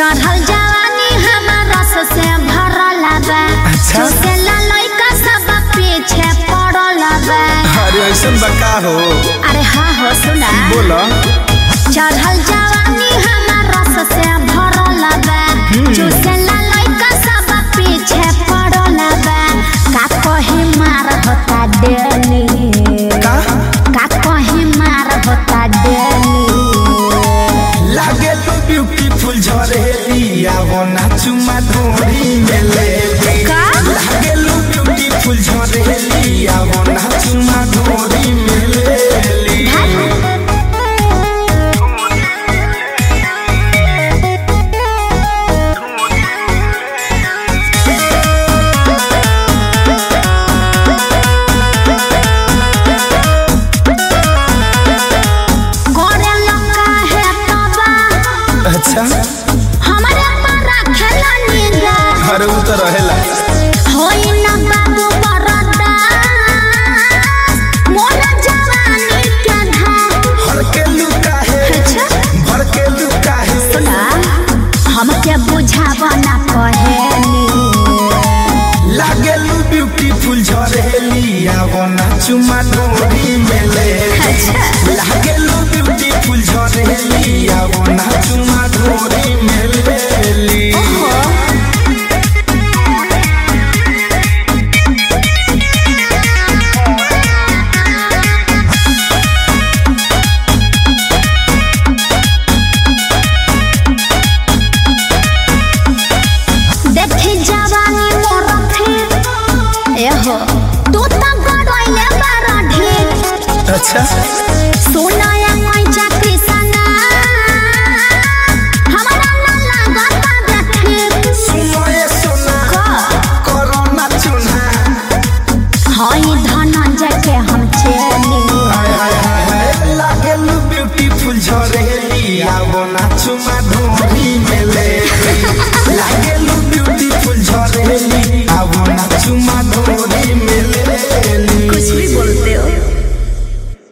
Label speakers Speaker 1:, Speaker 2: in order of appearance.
Speaker 1: चढ़ल जवानी हमर रस से भरल बा
Speaker 2: अच्छा।
Speaker 1: चुसेला लइका सब पीछे पड़ल बा
Speaker 2: अरे ऐसन बा का हो
Speaker 1: अरे हाँ हो सुना
Speaker 2: बोला
Speaker 1: चढ़ल जवानी हमर रस से भरल बा चुसेला लइका सब पीछे पड़ल बा का कहीं मार होता डेली
Speaker 2: का
Speaker 1: का कहीं मार होता डेली
Speaker 2: लागे तो ब्यूटीफुल झरेली आवो नाचू माधुरी मेले
Speaker 1: का?
Speaker 2: लागे लो ब्यूटीफुल झरेली आवो नाचू माधुरी मेले
Speaker 1: करे लगा है तबा
Speaker 2: अच्छा
Speaker 1: हमारे पारा खेला निगा
Speaker 2: अरे उ तो रहेला
Speaker 1: होई ना बाबू बरदा मोर जवानी के धार
Speaker 2: हर के लुका है
Speaker 1: अच्छा
Speaker 2: भर के लुका है
Speaker 1: सुना हमके बुझावा ना कहेली
Speaker 2: लागे लो ब्यूटीफुल झरेली आवो नाचू माधुरी मेले
Speaker 1: अच्छा
Speaker 2: लागे लो ब्यूटीफुल झरेली आवो नाचू माधुरी मेले
Speaker 1: ओहो देखी जवानी मोर फिर एहो तू तो गड़ोइले बारा ढेर
Speaker 2: अच्छा
Speaker 1: सोनाया मैचा कृष्णा हमारा ना लागत देखे
Speaker 2: सुनो ये सुना
Speaker 1: का
Speaker 2: कोरोना चुना
Speaker 1: हई धनंजय के हम चेली
Speaker 2: हाय हाय हाय हाय लागे लो ब्यूटीफुल झरेली आवो नाचू माधुरी